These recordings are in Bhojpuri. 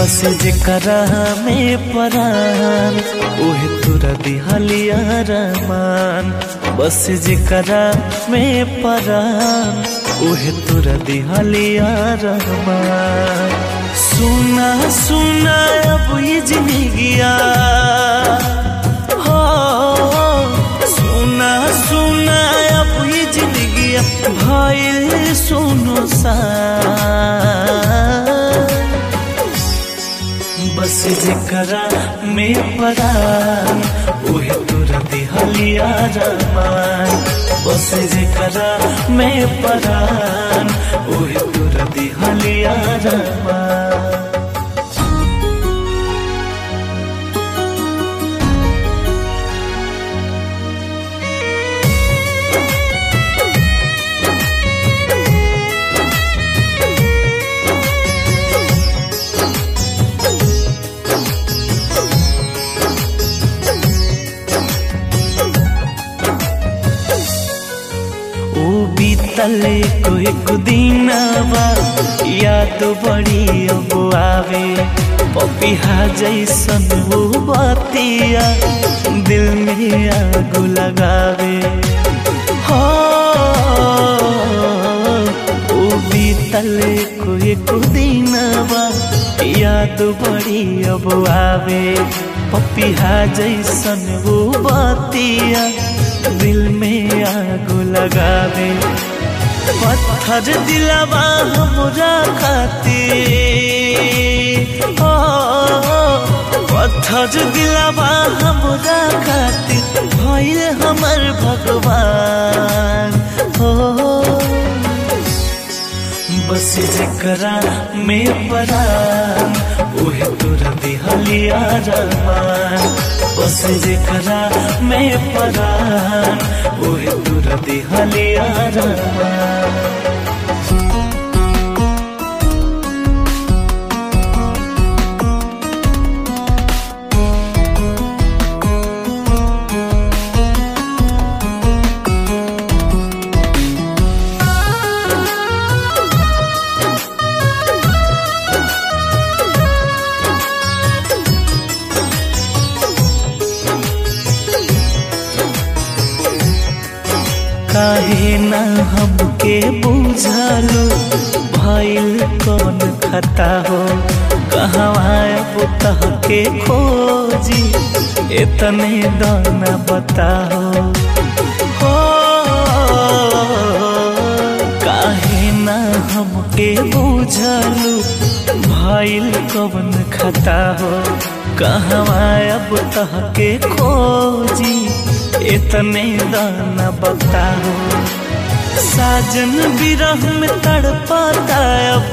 बस जेकरा में परान ओहे तुरा दिहलिया रमान बस जेकरा में परान ओहे तुरा दिहलिया रहमान सुना सुना अब ये जिंदगिया हो सुना सुना अब ये जिंदगिया भइल सुनो सा बस जेकरा में परान ओहे तोरा दिहलिया रमान बस जेकरा में परान ओहे तोरा दिहलिया रमान ओ बीतल कोई कुदीनवा याद बड़ी अब आवे पपिहा जैसन वो बतिया दिल में आग लगावे हो ओ बीतल कोई कुदीनवा याद बड़ी अब आवे पपिहा जैसन वो बतिया दिल में आग लगावे पत्थर दिलवा हमरा खातिर ओ पत्थर दिलवा हमरा खातिर भइल हमर भगवान हो बस जेकरा में परान ओहे तोरा दिहलिया रमान बस जेकरा में परान ओहे तोरा दिहलिया रमान काहे ना हमके बुझालो भइल कौन खता हो कहवा पुतह के खोजी इतने दाना बताओ हो काहे ना हमके बुझालो भइल कौन खता हो कहवा अब तह के खोजी इतने दाना बताओ साजन विरह में तड़पाता अब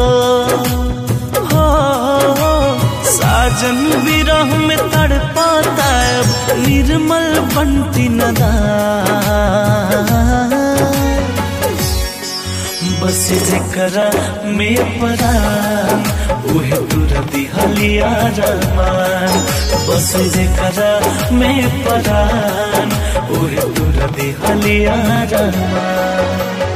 हो साजन विरह में तड़पाता अब निर्मल बंटी नदा बस जेकरा में परान उहे तुरा दिहलिया रमान बस जेकरा में परान उहे तुरा दिहलिया रमान